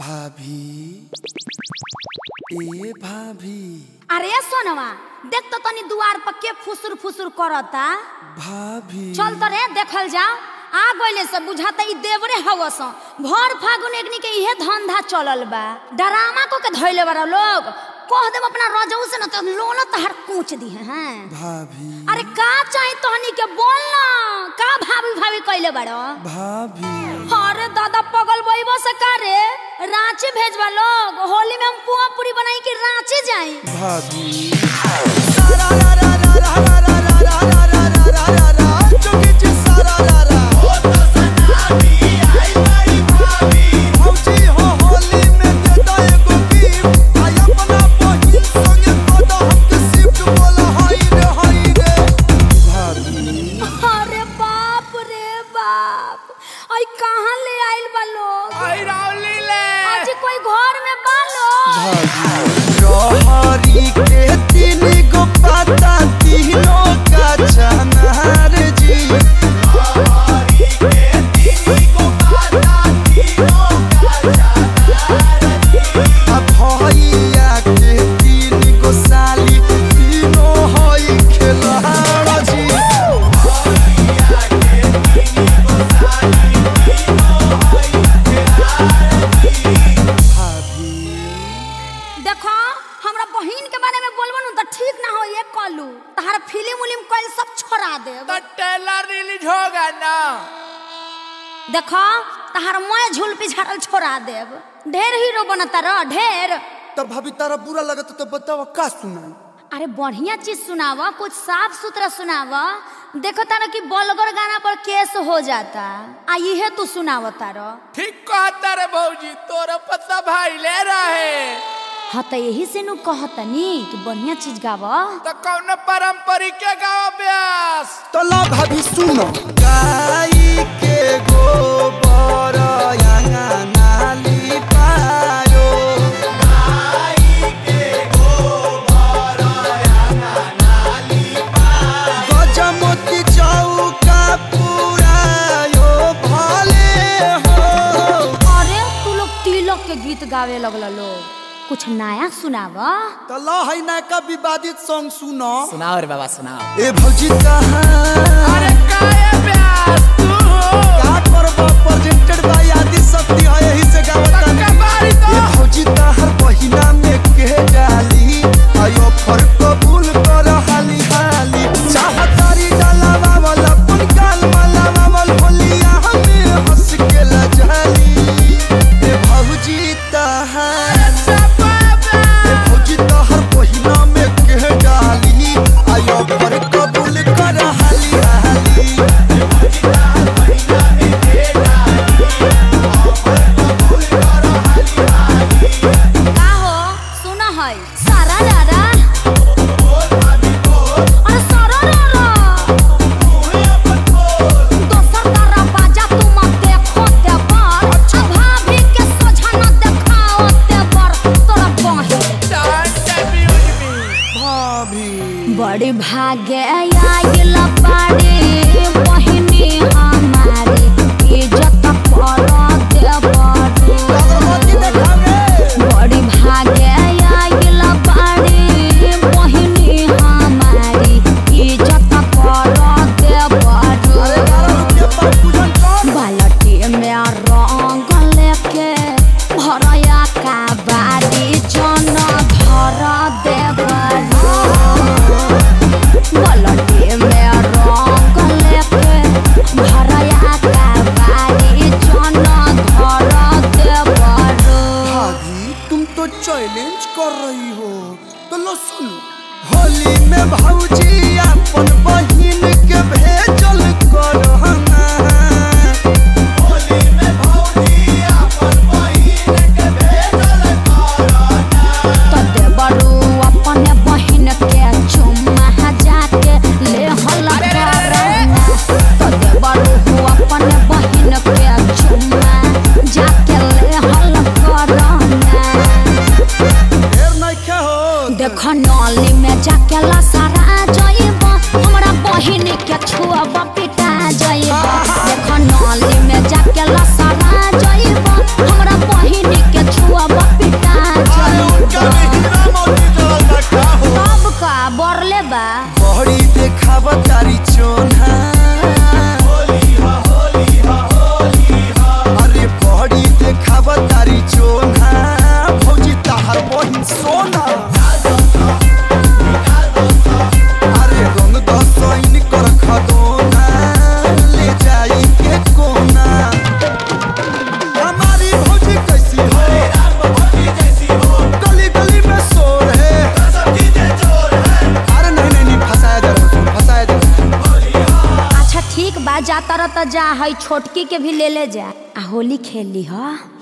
भाभी ए भाभी अरे सोनवा देख तो तनी दुआर पर के फुसुर फुसुर करता भाभी चल तो रे देखल जाओ आ गइले से बुझाता ई देवरे हवस भर फागुन एकनी के इहे धंधा चलल बा डरामा को के धइले बारा लोग कह देब अपना रजऊ से न तो लोन तहर कूच दी हैं भाभी अरे का चाही तहनी के बोल ना का भाभी भाभी कइले बाड़ो भाभी अरे दादा पगल बइबो से का रे रांची भेजवा लोग होली में हम पुआ पूरी बनाई के रांची जाई भाभी भाभी अरे बाप रे बाप आई कहाँ ले आइल बा लोग आज कोई घर में बा लोग रहरी के तीन गो पाता तीनों का चनार जी अब भैया के तीन गो साली तीनों हई खेलाड़ जी भाभी देखो हमरा बहिन के बारे में बोलबो न त ठीक ना हो ये कलू तहार फिल्म उलिम कइल सब छोड़ा देब ट्रेलर रिलीज होगा ना देखो तहार मैं झूल पिछाड़ल छोड़ा देब ढेर हीरो बनता रह ढेर तो भाभी तारा बुरा लगता तो बताओ का सुनाई अरे बढ़िया चीज सुनाव कुछ साफ सुथरा सुनाव देखो तारा कि बलगर गाना पर केस हो जाता आ इहे तू सुनाव तारा ठीक कहता रे भौजी तोरा पता भाई ले रहे हाँ तो यही से नु कहतनी कि बढ़िया चीज गाव तो कौन पारंपरिक के गाँव ब्यास तो ला भाभी सुनो गाई के गोबर अंगना लिपायो गजमोती चौका पुरायो भले हो अरे तू लोग तिलक के गीत गावे लगल लोग कुछ नया सुनाव तो ला है ना का विवादित सॉन्ग सुनो सुनाओ रे बाबा सुनाओ ए भौजी कहाँ अरे काहे ब्यास तू का करबो प्रेजेंटेड बाय आदि शक्ति है यही से गावता तक्का बारी तो ये भौजी तहर पहिना में के डाली आयो फर कबूल कर हाली हाली चाहतारी डालावा वाला पुन काल माला वाल होलिया हमें हंस के लजाली ए भौजी तहर ए भौजी तहर पहिना में के डाली आयो फर कबूल कर हाली हाली का हो सुन है सारा रारा अरे सारा रारा दोसर तारा बाजा तू मत देखो ते बर अच्छा भाभी के सोझा न देखाओ ते बर तोरा बही भाभी बड़ी भागे आइल बाड़ी बहिनी हमारी इज्जत पर दे बड़ी अगरबत्ती देखावे बड़ी भागे आइल बाड़ी बहिनी हमारी इज्जत कर दे बड़ी अरे बारह रुपया पर पूजन कर बालटी में रंग लेके भरया का बाड़ी जन धर दे बड़ी बालटी में रंग लेके भरया का बाड़ी जन धर दे बड़ी भाभी तुम तो चैलेंज कर रही हो तो लो सुन होली में भौजी अपन बहिन के भेजल कर तदे बड़ू अपने बहिन के चुम्मा जाके ले हल करना तदे बड़ू अपने बहिन के चुम्मा जाके ले हल करना ढेर नइखे हो देख नली में जाके ला सारा जइब हमरा बहिन के छुअब तो जा है छोटकी के भी ले ले जा आ होली खेल ली हो